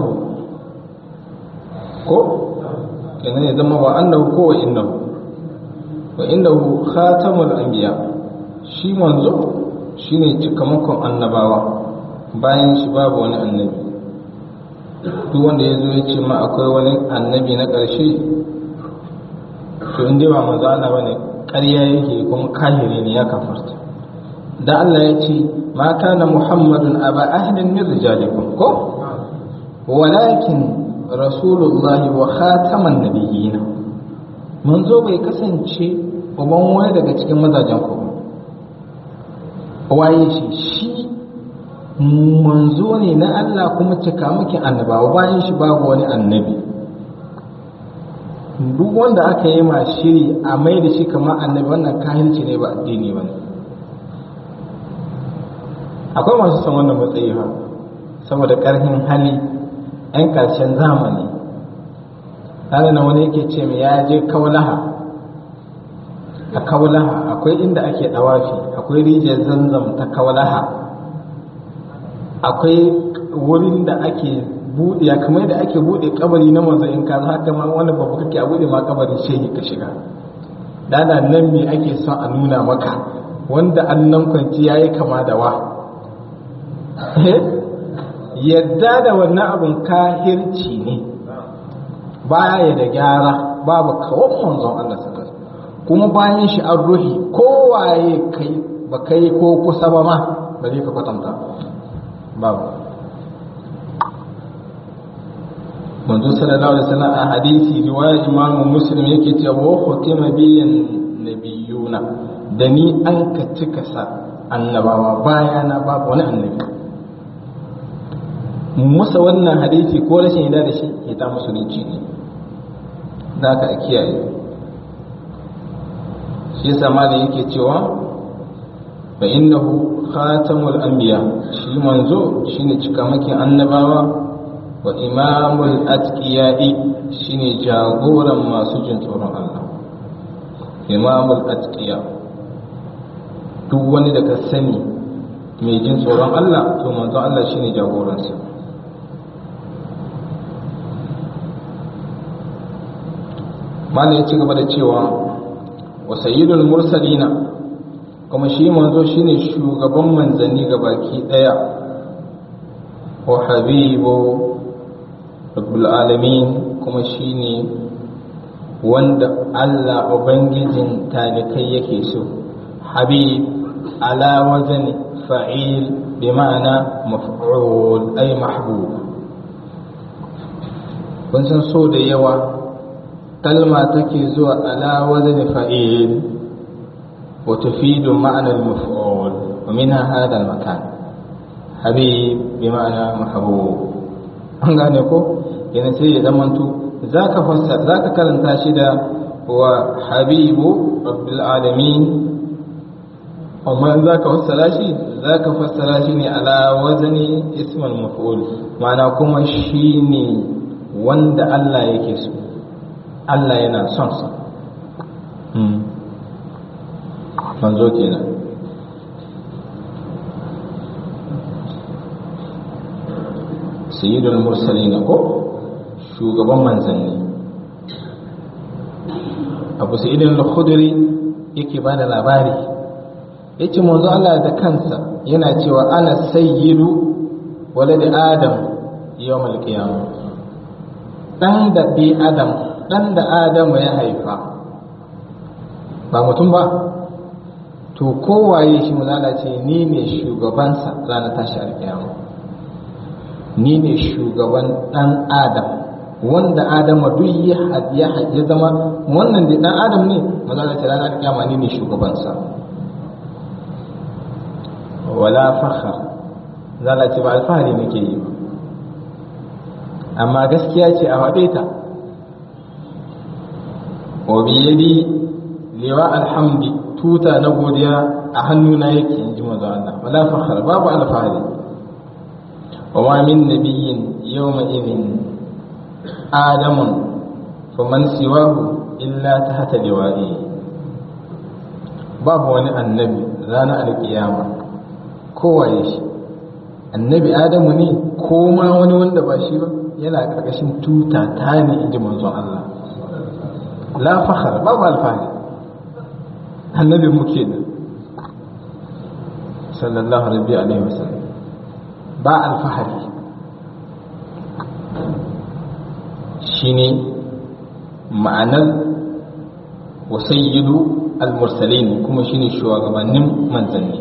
ko kenan ya zama wa annahu ko wa innahu wa innahu khatamul anbiya shi manzo shine cikamakon annabawa bayan shi babu wani annabi duk wanda ya zo ya ce ma akwai wani annabi na ƙarshe to in dai ba manzo Allah bane ƙarya yake kuma kahiri ne ya kafarta da Allah ya ce ma kana muhammadun aba ahlin min rijalikum ko walakin rasulullah wa khataman nabiyyin manzo bai kasance uban wani daga cikin mazajen ku waye shi shi manzo ne na Allah kuma cika miki annabawa bayan shi babu wani annabi duk wanda aka yi ma shiri a mai da shi kamar annabi wannan kahilci ne ba addini ba ne akwai masu son wannan matsayi ha saboda ƙarfin hali 'yan ƙarshen zamani tare na wani yake ce mai ya je kaulaha a kaulaha akwai inda ake ɗawafi akwai rijiyar zanzam ta kaulaha akwai wurin da ake buɗe kamar da ake buɗe kabari na manzo in ka haka ma wani babu kake a buɗe ma kabari shehi ka shiga dada nan me ake son a nuna maka wanda annan kwanci yayi kama da wa yadda da wannan abun kahirci ne baya da gyara babu kawon manzon Allah sallallahu kuma bayan shi an ruhi kowaye kai ba kai ko kusa ba ma ba zai ka kwatanta babu manzo sallallahu alaihi wasallam a hadisi riwaya imamu muslim yake cewa wa khutima biyan nabiyuna da ni an ka cika sa annabawa bayana babu wani annabi musa wannan hadisi ko rashin yada da shi ya ta musulunci ne da ka kiyaye shi yasa malam yake cewa fa innahu khatamul anbiya shi manzo shine cikamakin annabawa wa imamul atqiya'i shine jagoran masu jin tsoron Allah imamul atqiya duk wani da ka sani mai jin tsoron Allah to manzo Allah shine jagoransa malam ya ci gaba da cewa wa sayyidul mursalina kuma shi manzo shine shugaban manzanni baki daya wa habibu rabbul alamin kuma shine wanda Allah ubangijin talikai yake so habib ala wazan fa'il bi ma'ana maf'ul ay mahbub kun san so da yawa kalma take zuwa ala wazan fa'il wa tufidu ma'ana al-maf'ul wa minha hadha al-makan habib bi ma'ana mahbub an gane ko yana sai ya zamanto zaka fassara zaka karanta shi da wa habibu rabbil alamin amma in zaka fassara shi zaka fassara shi ne ala wazni ismul maf'ul ma'ana kuma shine wanda Allah yake so Allah yana son sa manzo kenan sayyidul mursalin ko shugaban manzanni abu sayyidul khudri yake bada labari yace manzo Allah da kansa yana cewa ana sayyidu walad adam yawmal qiyamah dan da bi adam dan da adam ya haifa ba mutum ba to kowaye shi mulala ce ni ne shugabansa ranar tashi alkiyama ni ne shugaban ɗan adam wanda adama duk ya ya zama wannan da ɗan adam ne maza da ta ranar kyama ni ne shugabansa wala fakhar zala ce ba alfahari nake yi ba amma gaskiya ce a faɗe ta wa biyadi liwa alhamdi tuta na godiya a hannuna yake in ji maza Allah wala fakhar babu alfahari وما من نبي يومئذ آدم فمن سواه إلا تحت لوائه babu wani annabi ranar alkiyama kowa ya shi annabi adamu ne ko ma wani wanda ba shi ba yana karkashin tuta ta ne inji manzon Allah la fakhar babu alfahari annabi muke da sallallahu alaihi wasallam ba alfahari shine ma'anar wasayyidu al-mursalin kuma shine shugabannin manzanni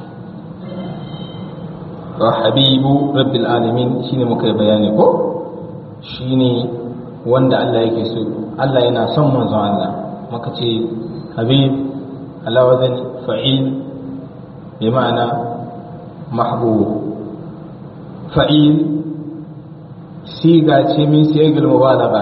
wa habibu rabbil alamin shine muka yi bayani ko shine wanda Allah yake so Allah yana son manzon Allah muka ce habib ala wazani fa'il bi ma'ana mahbub fa'il siga ce min siyagil mubalagha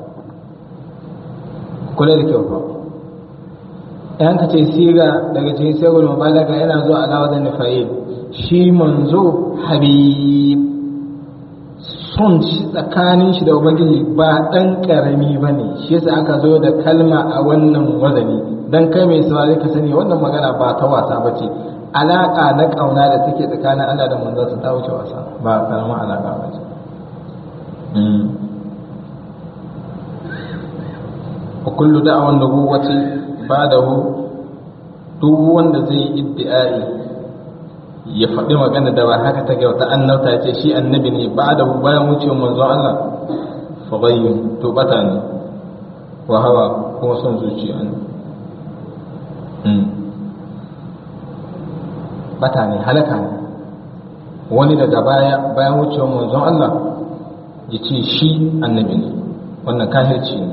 kula da kyau fa yan ka ce siga daga cikin siyagil mubalagha yana zuwa ala wazani fa'il shi manzo habib son shi tsakanin shi da ubangiji ba dan karami bane shi yasa aka zo da kalma a wannan wazani dan kai mai saurari ka sani wannan magana ba ta wasa bace alaka na kauna da take tsakanin Allah da manzo su ta wuce wasa ba karamin alaka bace wa kullu da'awan nubuwati ba'dahu duk wanda zai iddi'ai ya faɗi magana da ba haka take wata annabta ce shi annabi ne ba da bayan wucewar manzo Allah fa ghayyun to bata ne wa hawa kuma son zuciya ne bata ne halaka ne wani daga baya bayan wucewar manzon Allah ya ce shi annabi ne wannan kahirci ne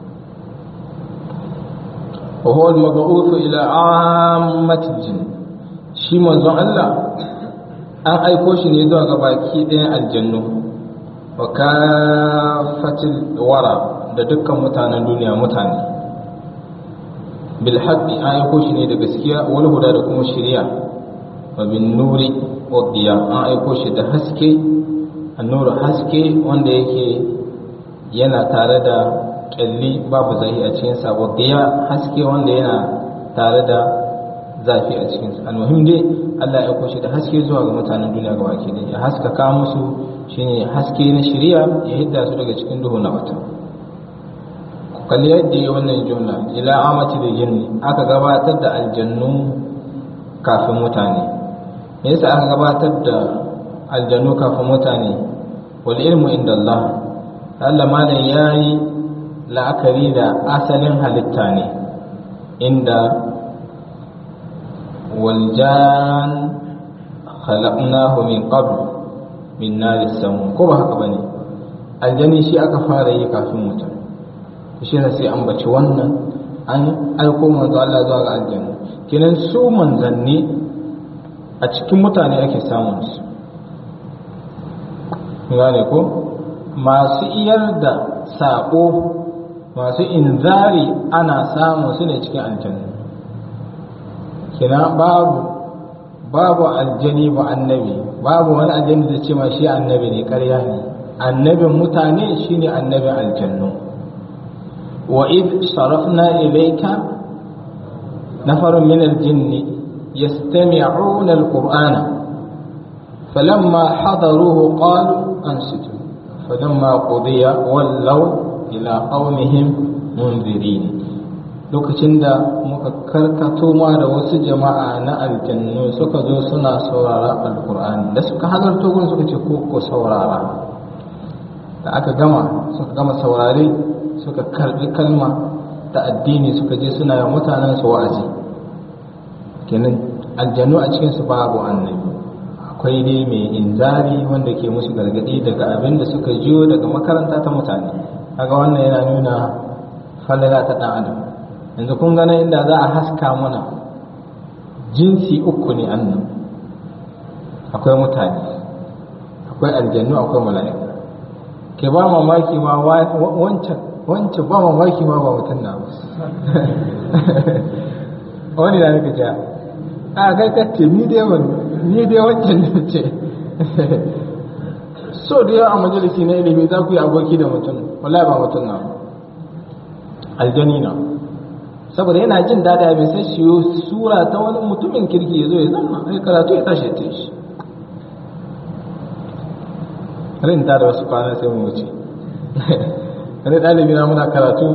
wa huwa al-mab'uth ila 'ammatil jinn shi manzon Allah an aiko shi ne zuwa ga baki ɗayan aljannu wa kafatil wara da dukkan mutanen duniya mutane bil haqqi an aiko shi ne da gaskiya wal huda da kuma shari'a wa bin nuri wa diya an aiko shi da haske annuru haske wanda yake yana tare da kyalli babu zahi a cikin sa wa diya haske wanda yana tare da zafi a cikinsu almuhim dai Allah ya kushe da haske zuwa ga mutanen duniya ga baki da ya haskaka musu shine haske na shari'a ya hidda su daga cikin duhu na wata ku kalli yadda ya wannan jumla ila amati da jinni aka gabatar da aljannu kafin mutane me yasa aka gabatar da aljannu kafin mutane wal ilmu inda Allah Allah malam yayi la'akari da asalin halitta ne inda والجان خلقناه من قبل من نار السموم ko ba haka bane aljani shi aka fara yi kafin mutum shi ne sai an baci wannan an aiko manzo Allah zuwa ga aljanna kenan su manzanni a cikin mutane ake samun su gane ko masu iyar da sako masu inzari ana samun su ne cikin aljanna kina babu babu aljani ba annabi babu wani aljani da ce ma shi annabi ne ƙarya ne annabin mutane shine annabin aljannu wa id sarafna ilayka nafarun min aljinn yastami'una alqur'ana falamma hadaruhu qalu ansitu falamma qudiya wallaw ila qaumihim munzirin lokacin da muka karkato ma da wasu jama'a na aljannu suka zo suna saurara alkur'ani da suka halarto gurin suka ce ko saurara da aka gama suka gama saurare suka karbi kalma ta addini suka je suna yi mutanen su wa'azi kenan aljannu a cikin su babu annabi akwai dai mai inzari wanda ke musu gargadi daga abin da suka jiyo daga makaranta ta mutane kaga wannan yana nuna falala ta dan adam yanzu kun gana inda za a haska mana jinsi uku ne annan akwai mutane akwai aljannu akwai mala'ika ke ba mamaki ma wancan wancan ba mamaki ma ba mutum na ba wani na nika ja a kai kacce ni dai wani ni dai wancan ne ce so da yawa a majalisi na ilimi za ku yi aboki da mutum wala ba mutum na aljani na saboda yana jin daɗi bai sai shi sura ta wani mutumin kirki ya zo ya zama ai karatu ya tashi ta shi rin ta da wasu kwana sai mu wuce wani ɗalibi na muna karatu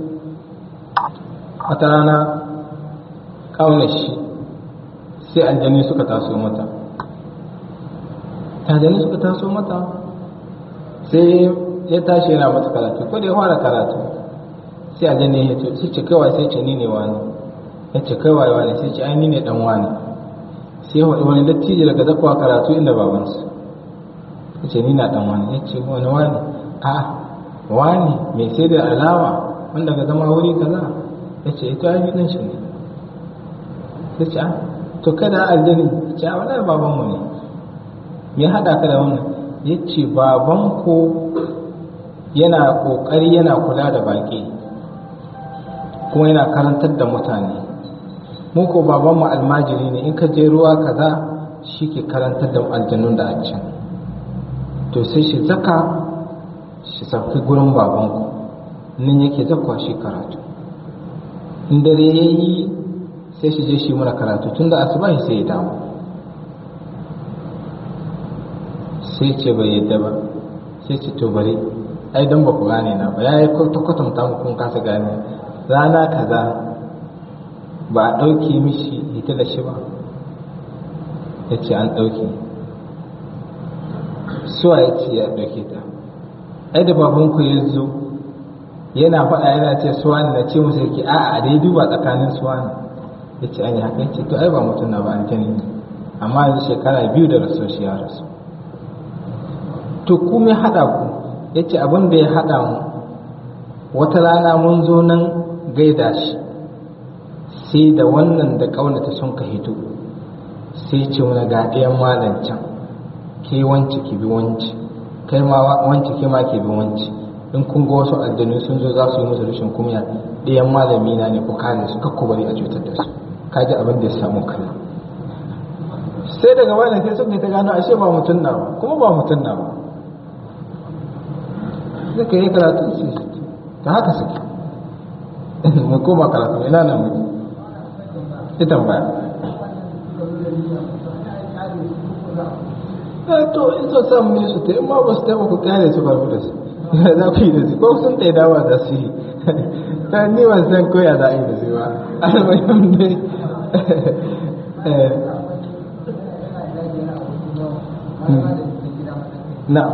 wata rana ƙaunar shi sai aljani suka taso mata aljani suka taso mata sai ya tashi yana masa karatu ko da ya fara karatu sai aljanna ya ce sai ce kawai sai ce ni ne wani ya ce kawai wani sai ce ai ni ne dan wani sai wani dattijo daga zakwa karatu inda babansa ya ce ni na dan wani ya ce wani wani a wani mai sai da alawa wanda ga zama wuri kaza ya ce ita ai dan shi ne ya ce a to kada aljani ya ce a wani babanmu ne me hada ka da wannan ya ce baban ko yana kokari yana kula da baki kuma yana karantar da mutane mu ko babanmu almajiri ne in ka je ruwa kaza shi ke karantar da aljannun da a can to sai shi zaka shi sauki gurin babanku nan yake zakwa shi karatu in dare ya yi sai shi je shi mana karatu tun da asuba sai ya dawo sai ce bai yadda ba sai ce to bari ai don ba ku gane na ba ya yi kwatanta mu kun kasa gane rana kaza ba a ɗauke mishi ita da shi ba ya ce an ɗauke suwa ya ce ya ɗauke ta ai da babanku ya zo yana faɗa yana ce suwa ne na ce musu yake a'a a dai duba tsakanin suwa ne ya ce an yi haka ya ce to ai ba mutum na ba an ne amma yanzu shekara biyu da rasu shi ya rasu to kuma ya haɗa ku ya ce abin da ya haɗa mu wata rana mun zo nan gaida shi sai da wannan da ƙaunata sun ka hito sai ce wani ga ɗayan malam can ke wance ki bi wance kai ma wance ke ma ke bi wance in kun ga wasu aljanu sun zo za su yi musu rashin kumya ɗayan malami na ne ku kare su kakku bari a cutar da su kaji abin da ya samu kalla sai daga wannan sai suka ta gano ashe ba mutum na ba kuma ba mutum na ba suka yi karatu su ta haka suke mu koma karatu ina nan muke ita baya to in so samu ne su ta in ma ba su taɓa ku kyale su babu da su za ku yi da su ko sun ta dawa da su yi ta ni ban san koya za a yi da su ba almuhim dai na'am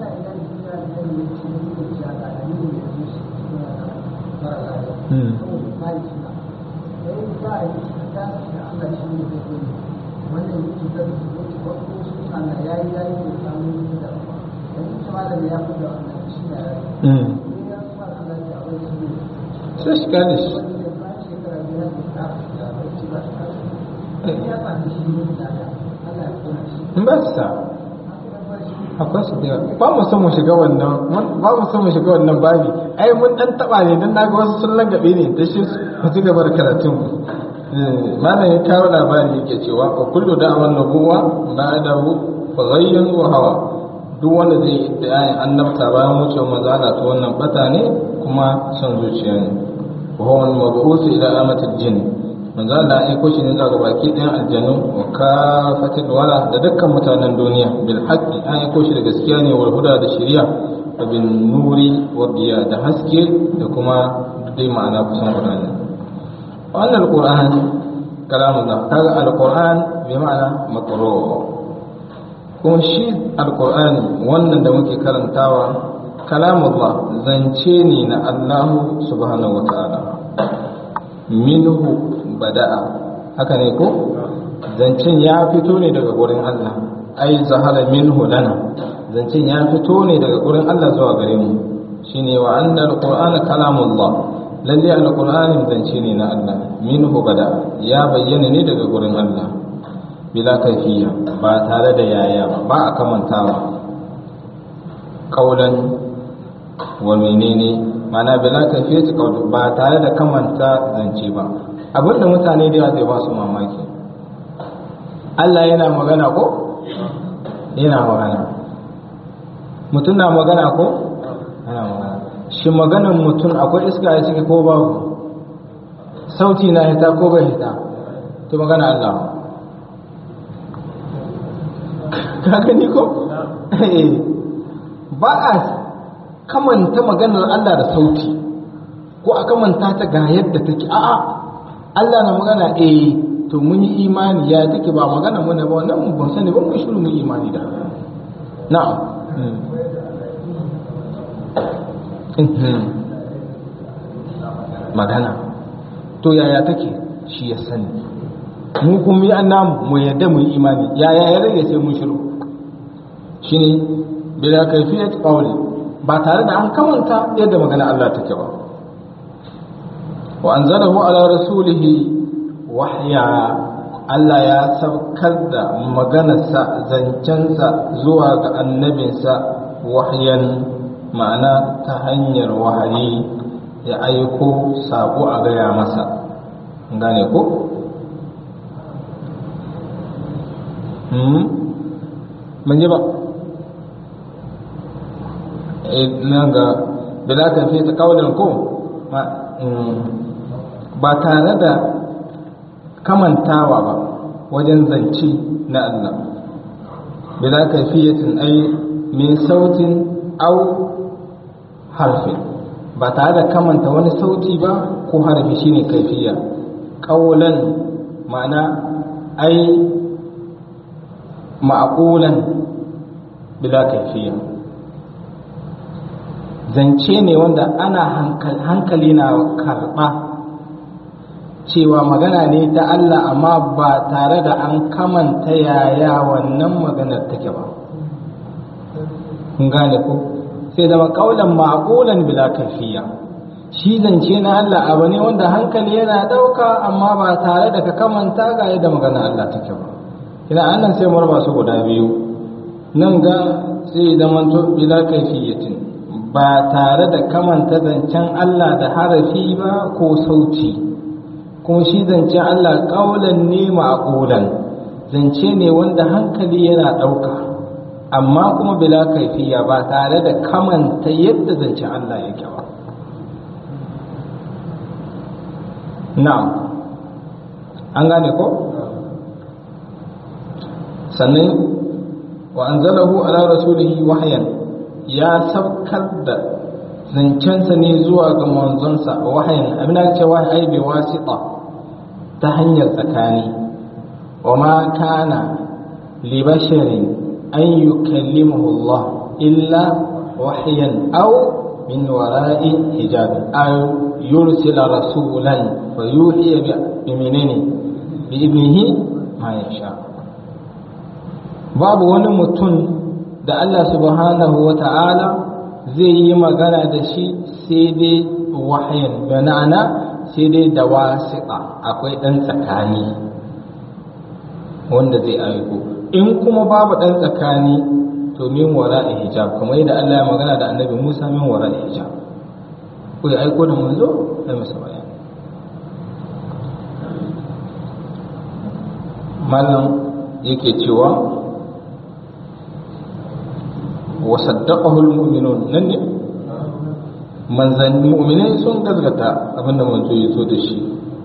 sai shi gane shi in ba su sa akwai su da ba mu son mu shiga wannan ba mu son mu shiga wannan babi ai mun dan taba ne dan naga wasu sun langabe ne da shi mu ci gaba da karatun malam ya kawo labari yake cewa wa kullu da'awan nubuwa ba'dahu faghayyun wa hawa duk wanda zai da ayin annabta bayan wucewar manzana ta wannan bata ne kuma son zuciya ne wa huwa al-mab'us ila amatil jinn manzo Allah ya aiko shi ne zuwa baki ɗayan aljanu wa kafatil wala da dukkan mutanen duniya bil haqqi an aiko shi da gaskiya ne wal huda da shari'a wa bin nuri wa diya da haske da kuma dai ma'ana kusan guda ne wannan alquran kalamullah kaga alquran bi ma'ana maqru kuma shi alqur'ani wannan da muke karantawa kalamullah zance ne na Allah subhanahu wa ta'ala minhu bada'a haka ne ko zancen ya fito ne daga gurin Allah ai zahara minhu lana zancen ya fito ne daga gurin Allah zuwa gare mu shine wa anna alqur'ana kalamullah lalle alqur'ani zance ne na Allah minhu bada'a ya bayyana ne daga gurin Allah bila kaifiya ba tare da yaya ba ba a kamantawa kaulan wa menene mana bila kaifiyati qawl ba tare da kamanta zance ba abinda mutane da yawa zai ba su mamaki Allah yana magana ko yana magana mutum na magana ko yana magana shi maganan mutum akwai iska a ciki ko babu sauti na hita ko bai hita to magana Allah ka gani ko ba a kamanta maganar Allah da sauti ko a kamanta ta ga yadda take a'a Allah na magana eh to mun yi imani ya take ba magana mu ne ba wannan mun ban sani ba mun shiru mun imani da na'am magana to yaya take shi ya sani mu kuma yi namu mu yadda mu yi imani yaya ya rage sai mun shiru shine bila kaifiyat qawli ba tare da an kamanta yadda magana Allah take ba wa anzalahu ala rasulihi wahya Allah ya saukar da maganarsa zancensa zuwa ga annabinsa wahyan ma'ana ta hanyar wahayi ya aiko sako a gaya masa gane ko? ban ji ba nan ga bila ka fi ta kawalin ko ba tare da kamantawa ba wajen zance na Allah bila ka fi yatin ai min sautin au harfin ba tare da kamanta wani sauti ba ko harfi shine kaifiya ƙaulan ma'ana ai ma'aƙulan bila kaifiya zance ne wanda ana hankali na karɓa cewa magana ne ta Allah amma ba tare da an kamanta yaya wannan maganar take ba kun gane ko sai zama kaulan ma'qulan bila kafiya shi zance na Allah abu ne wanda hankali yana dauka amma ba tare da ka kamanta ga yadda magana Allah take ba kina annan sai murba su guda biyu nan ga sai zama to bila kaifiyatin ba tare da kamanta zancen Allah da harafi ba ko sauti kuma shi zancen Allah kaulan ne ma'qulan zance ne wanda hankali yana dauka amma kuma bila kaifiya ba tare da kamanta yadda zance Allah yake ba na'am an gane ko sannan wa anzalahu ala rasulihi wahyan ya sabkar da zancensa ne zuwa ga manzonsa wahayin abin da ce wahayi bi wasita ta hanyar tsakani wa ma kana li basharin an yukallimuhu Allah illa wahyan aw min wara'i hijab aw yursila rasulan fa yuhiya bi menene bi ibnihi ma yasha babu wani mutum da Allah subhanahu wa ta'ala zai yi magana da shi sai dai wahayin banana sai dai da wasiƙa akwai ɗan tsakani wanda zai aiko in kuma babu ɗan tsakani to min wara hijab kamar yadda Allah ya magana da annabi Musa min wara hijab ko ya aiko da manzo sai masa bayani malam yake cewa wa saddaqahu almu'minun nan ne manzanni mu'minai sun gazgata abinda manzo ya zo da shi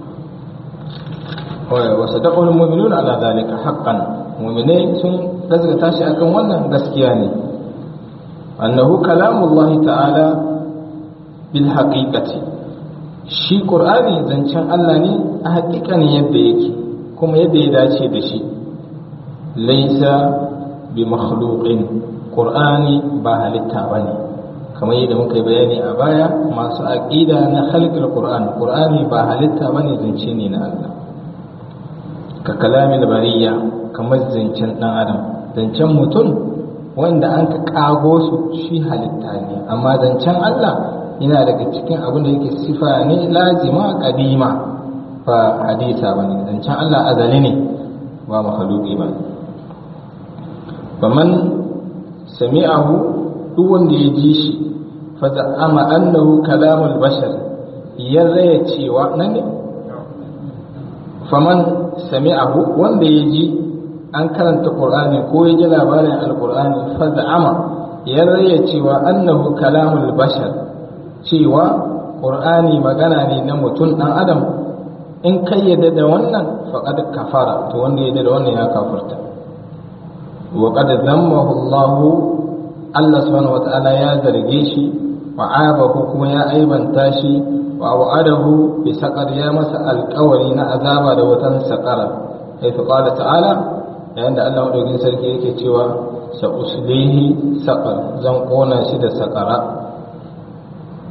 wa saddaqahu almu'minun ala zalika haqqan mu'minai sun gazgata shi akan wannan gaskiya ne annahu kalamullahi ta'ala bil haqiqati shi qur'ani zancen Allah ne a haƙiƙanin yadda yake kuma yadda ya dace da shi laisa bi makhluqin qur'ani ba halitta bane kamar yadda muka yi bayani a baya masu aqida na khalqul qur'an qur'ani ba halitta bane zance ne na Allah ka kalamin bariya kamar zancen dan adam zancen mutum wanda an ka kago su shi halitta ne amma zancen Allah yana daga cikin abin da yake sifa ne lazima kadima ba hadisa bane zancen Allah azali ne ba makhluqi ba faman sami'ahu duk wanda ya ji shi fa za'ama annahu kalamul bashar ya raya cewa nan ne faman sami'ahu wanda ya ji an karanta qur'ani ko ya ji labarin alqur'ani fa za'ama ya raya cewa annahu kalamul bashar cewa qur'ani magana ne na mutum dan adam in kai yadda da wannan faqad kafara to wanda yadda da wannan ya kafirta wa qad zammahu Allah Allah subhanahu wata'ala ya zarge shi wa abahu kuma ya aibanta shi wa wa'adahu bi saqar ya masa alƙawari na azaba da watan saqara ai fa qala ta'ala yayin da Allah madaukin sarki yake cewa sa uslihi saqar zan kona shi da saqara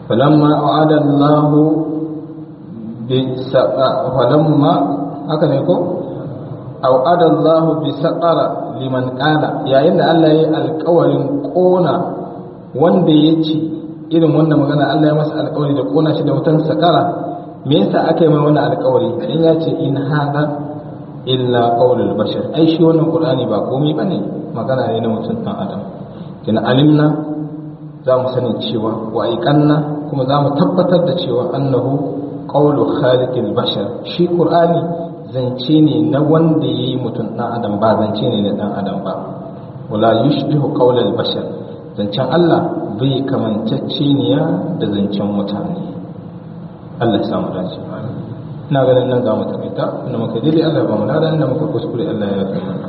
falamma a'ada Allah bi saqa falamma haka ne ko a'ada Allah bi saqara liman qala yayin da Allah ya yi alƙawarin kona wanda ya ci irin wannan magana Allah ya masa alƙawari da kona shi da wutan saqara me yasa aka yi mai wannan alƙawari in ya ce in hada illa qaulul bashar ai shi wannan qur'ani ba komai bane magana ne na mutum dan adam kina alimna za mu sani cewa wa aiqanna kuma za mu tabbatar da cewa annahu qaulu khaliqil bashar shi qur'ani zance ne na wanda yayi mutum dan adam ba zance ne na dan adam ba wala yushbihu qaulal bashar zancen Allah bai kamanceceniya da zancen mutane Allah ya samu dace ina ganin nan za mu takaita inda muka daidai Allah ya ba mu ladan inda muka kuskure Allah ya yafe mana